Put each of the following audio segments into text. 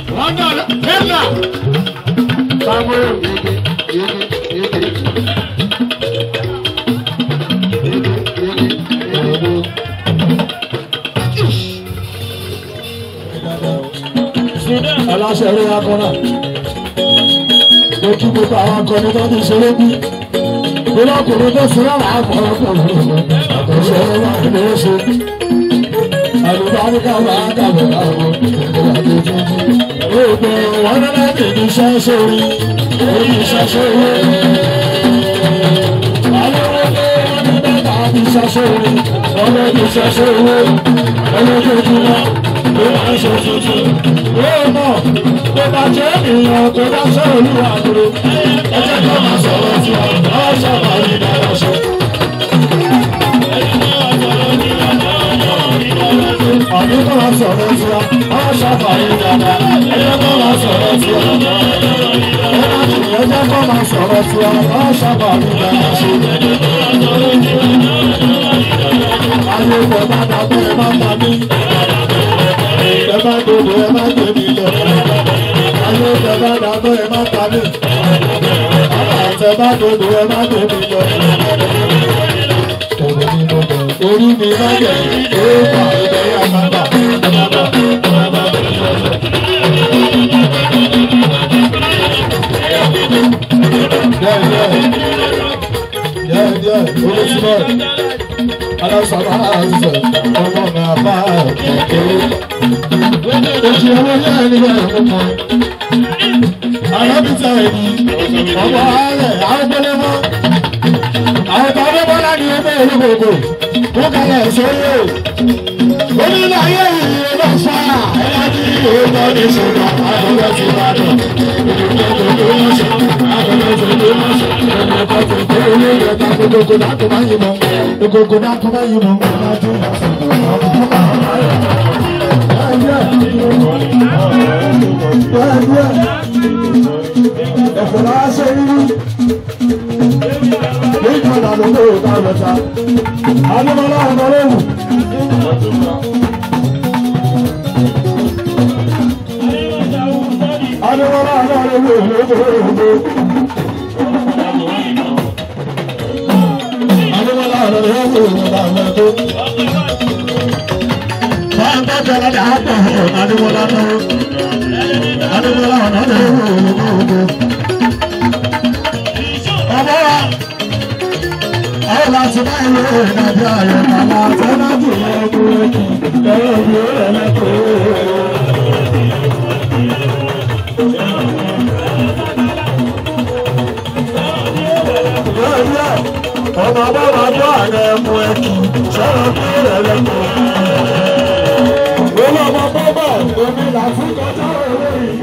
wọ́n náà lọ ẹ̀ka. Samuel yege yege yege. Yege yege yege. aláṣẹ eré akọ́nà mo kí gbogbo àwọn akọni tó ti ṣeré bí nínú ọkùnrin tó sinmi àwọn akọni ọkùnrin àkọsẹ wà ní oṣù àlùbáríkà wà dàbọ̀ láwọn ìgbà tó tún jù gbogbo wọn ní láti ní iṣẹ́ sórí orí iṣẹ́ sórí alówólé wọn ní bàtà ní iṣẹ́ sórí wọn ní iṣẹ́ sórí ọlọ́dọọdúnmọ́ ló máa ń ṣe tuntun yóò mọ̀ tó bá jẹ́ èèyàn tó bá ṣe olúwa dúró ẹjẹ́ tó máa sọ̀rọ̀ sí ọ ọ́ sábà ní dára ṣe. Àbí kò máa sọ̀rọ̀ sí ọ, ọ́ sábà ní dára, ẹjẹ́ tó máa sọ̀rọ̀ sí ọ. Ẹjẹ́ tó máa sọ̀rọ̀ sí ọ, ọ́ sábà ní dára ṣe. Ayé ìfẹ́ bá dàgbé ẹ má ta mí ẹ má dodo ẹ má gbé mi lọ. Ayé tẹ bá dàgbọ́ ẹ má ta mí. Bàbá tẹ bá dodo ẹ má gbé mi lọ. Orí mi má jẹ̀ ó bà ibẹ̀ yà má bà. Díẹ̀ díẹ̀ olùsílẹ̀ alásàbà àzẹ̀ ọmọ mi àbá kékeré ojú owó ní ẹnìyàn ẹ̀kọ́ kan. alábìtà ẹ̀mí ọmọ ààrẹ àgbẹ̀lẹ́mọ́. àwọn tàbí bọ́lá ní ẹgbẹ́ olúgbòkò tó kalẹ̀ sóyè. onílé ayé ìrìn lọ fà á ẹ̀yà ní ìwé ní ṣùgbọ́n àgbẹ̀lẹ́ ti bá dùn. ìdílé tó ń ṣe àgbẹ̀lẹ́ tó ń ṣe ẹ̀mí kan tó tó olú rẹ̀ ta gbogbo náà tó bá yìí mọ́. gbogbo náà tó bá yìí mọ́. Ẹ̀fọ́ máa ṣe rírí. Ní ìjọba ló ló ta lọ́ta. Adébọ́lá ọ̀nà lóhùn. Adébọ́lá ọ̀nà lóhùn lóhùn. Adébọ́lá ọ̀nà lóhùn lóhùn. Wọ́n bá jọra dàgbọ̀ Adébọ́lá lọ́wọ́. Adébọ́lá ọ̀nà lóhùn lóhùn. Ọmọ wa àwọn láti bá ìlú ìrìnàjò ayọ̀ màmá àtẹ́lájì lọ́kùnrin ẹ̀rọ ìlú ẹ̀lẹ́kọ̀ọ́. Ọmọ bá máa bọ́ àrẹ ẹmu ẹkì sọ̀rọ̀ bí ẹ̀lẹ́kọ̀ọ́. Olú ọmọ bọ́bọ̀ omi làásù kọjá òwe yìí.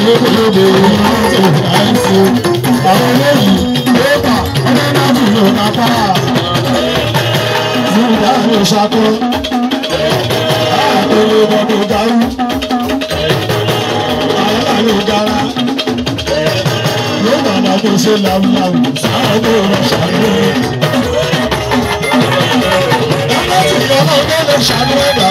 lókèlókè ìrántí ìrántí àwọn eléyìí lóòpà ọlọ́dàbí ló máa pa nígbà ló ṣàkó àtòlè bọ́dọ̀ dárú àwọn ló dára ló bàbá tó ṣe làwùlàwù sáwọn tó rọ ṣàkó. Ọlọ́tí ọlọ́dẹ ló ṣàkó ẹ̀dá.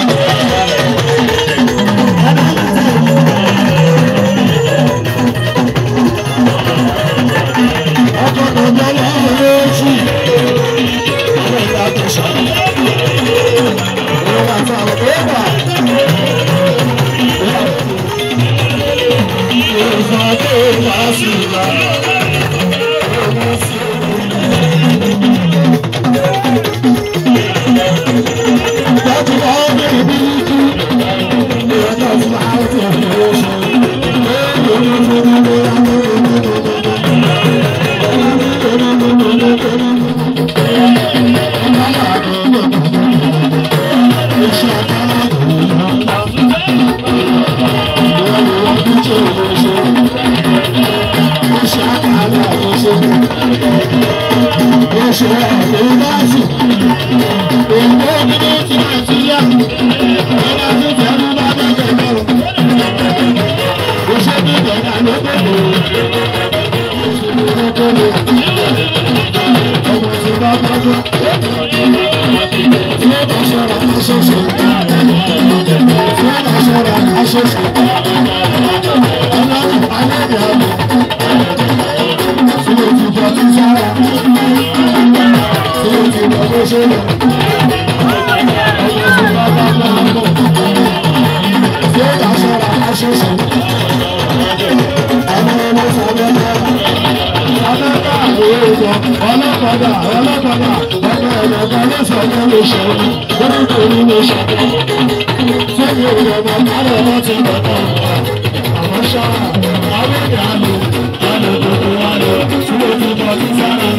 ọlọ́kadà ọlọ́kadà ọmọ ẹ̀rọ̀gbọ́n lọ́sọ̀ọ́gbọ́n ló ṣe é lórí torí ló ṣe é sẹ́yìn ìrọ̀mọ̀ kálọ̀ wọn ti bọ̀tọ̀ àwọn ṣáà àwọn ìyá lò lálẹ́ gbogbo wa lọ tí ó ti bọ̀ sí sára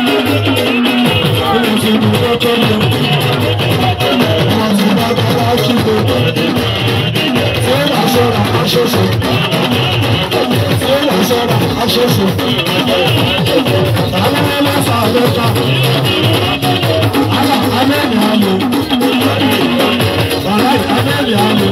ó ti mú kókó lọ wọn ti bá bọ́lá kíkó tí ó bá ṣọ́ra aṣoṣo tí ó bá ṣọ́ra aṣoṣo àwọn ẹlẹ́sà lọ́ta àlà abẹ́ẹ̀lì àlò wàhálà abẹ́ẹ̀lì àlò.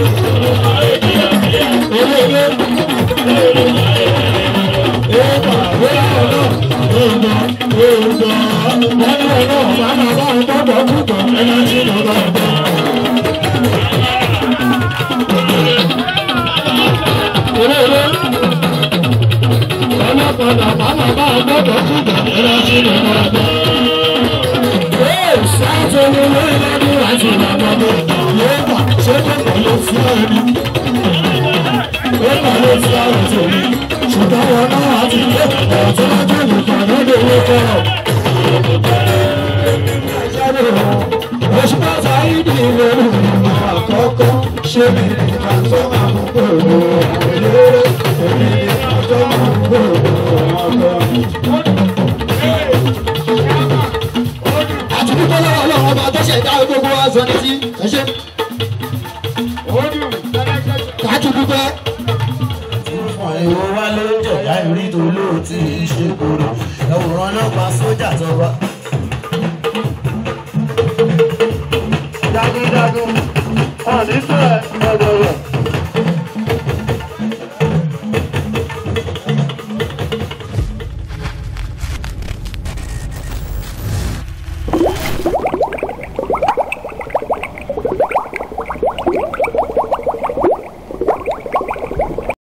Thank you. wọ́n ní ọ̀nà ọ̀bá máa bá ń gbọ́dọ̀ púpọ̀ ẹ̀yà tí mo bá bọ̀. Olóòrè ọlọ́pàá bá máa bá ń gbọ́dọ̀ púpọ̀ ẹ̀yà tí mo bá bọ̀. Ee, sáàtò ni lórí lọ́dún àti ìlànà mi. Yóò bà ṣé kò kọ̀ ló fi ẹni. Ó bà ló fi ọ̀rọ̀ tèmi. Ṣùgbọ́n wọn náà á ti dé ọ̀rọ̀ tó bá jẹ́ nìkan lọ́dún owó kọ̀ọ̀. Oṣù mọ́ta ìdí lórí ìmọ̀ àkọ́kọ́ ṣé mi nìkan tó máa mú gbòòrò ìlérè èmi nìkan tó máa mú gbòòrò ọkọ. Àti dúpẹ́ lọ́wọ́ ọlọ́run ọba tó ṣẹ̀dá gbogbo wa sọ ní sí ẹ̀ṣẹ́. Káàtì dúpẹ́. ìwọ wá ló ń jẹ̀dá ìrí tó lóòtì ìṣèkòrò ẹ̀wòrán ọlọ́pàá sójà tó bá.